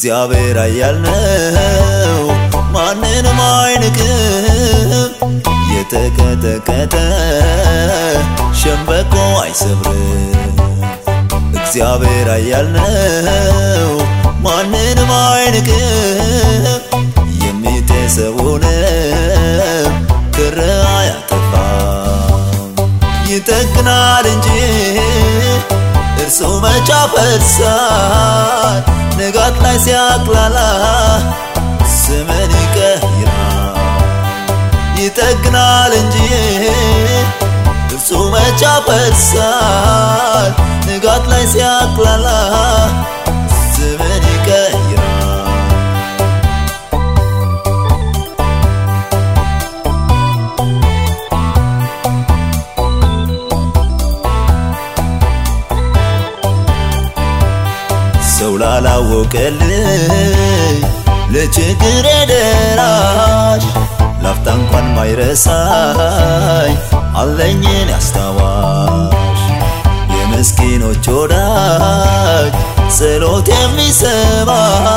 እግዚአብሔር ኃያል ነው፣ ማንንም አይንቅም። የተቀጠቀጠ ሸምበቆ አይሰብርም። እግዚአብሔር ኃያል ነው፣ ማንንም አይንቅም። የሚጤሰውንም ክር አያጠፋም። ይጠግናል እንጂ እርሱ መቻ ፈርሳል። ንጋት ላይ ሲያቅላላ ስምን ይቀይራል። ይጠግናል እንጂ እርሱ መቻ ፈርሳል። ንጋት ላይ ሲያቅላላ ስምን ይቀይራል። ሰው ላላወቀልኝ ለችግሬ ደራሽ ላፍታ እንኳን ማይረሳኝ አለኝን ያስታዋሽ የምስኪኖች ወዳጅ ጸሎት የሚሰማ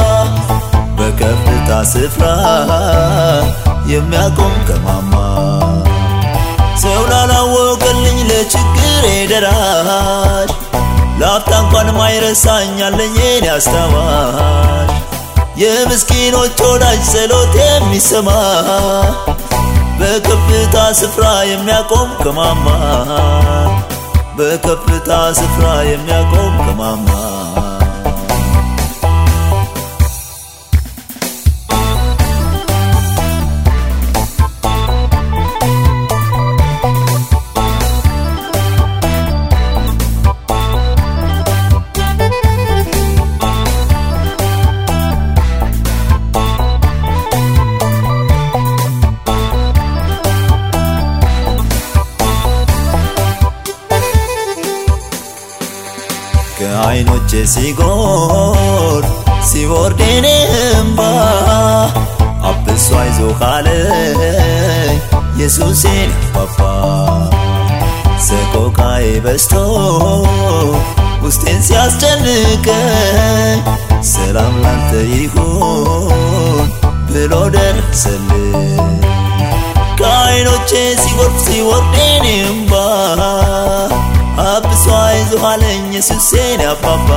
በከፍታ ስፍራ የሚያቆም ከማማ ሰው ላላወቀልኝ ለችግሬ ደራሽ ላፍታ እንኳን ማይረሳኝ አለኝን ያስታዋሽ የምስኪኖች ወዳጅ ጸሎት የሚሰማ በከፍታ ስፍራ የሚያቆም ከማማ በከፍታ ስፍራ የሚያቆም ከማማ ከዓይኖቼ ሲጎር ሲወርድ የኔ እምባ አብሶ አይዞህ አለኝ ኢየሱሴን አባባ ሰቆቃዬ በዝቶ ውስጤን ሲያስጨንቀኝ ሰላም ላንተ ይሁን ብሎ ደረሰልኝ ከዓይኖቼ ሲጎርፍ ሲወርድ የኔ እምባ አብሶ አይዞህ አለኝ ኢየሱሴን አባባ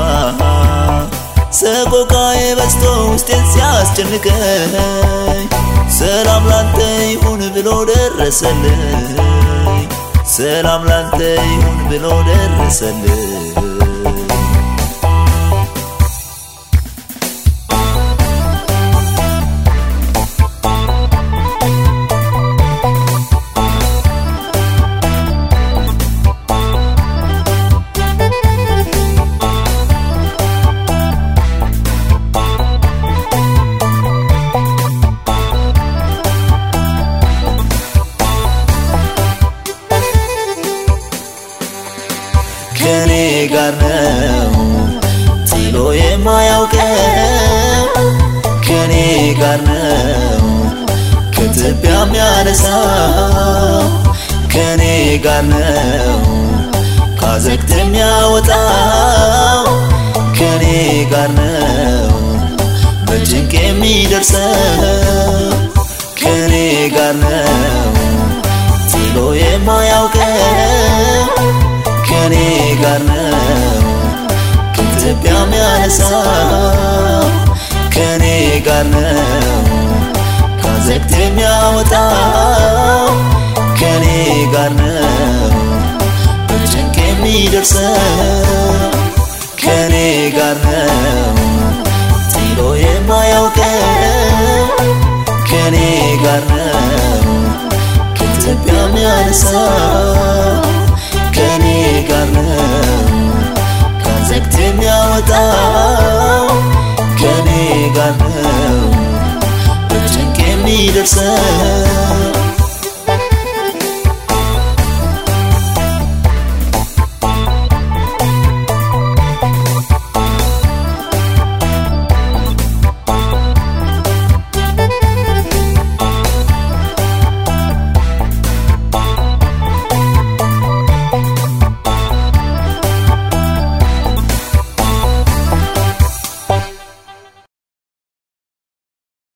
ሰቆቃዬ በዝቶ ውስጤን ሲያስጨንቀኝ ሰላም ላንተ ይሁን ብሎ ደረሰልኝ ሰላም ላንተ ይሁን ብሎ ደረሰልኝ ከኔ ጋር ነው ጥሎ የማያውቀው ከኔ ጋር ነው ከትቢያ የሚያነሳው ከኔ ጋር ነው ካዘግት የሚያወጣው ከኔ ጋር ነው በጭንቅ የሚደርሰው ከኔ ጋር ነው ጥሎ የማያውቀው ከኔ ጋር ነው ከኢትዮጵያ የሚያነሳው ከኔ ጋር ነው ካዘግት የሚያወጣው ከኔ ጋር ነው በጭንቅ የሚደርሰው ከኔ ጋር ነው ጥሎ የማያውቀው ከኔ ጋር ነው ከኢትዮጵያ የሚያነሳው ከኔ ጋር ነው ካዘግት የሚያወጣው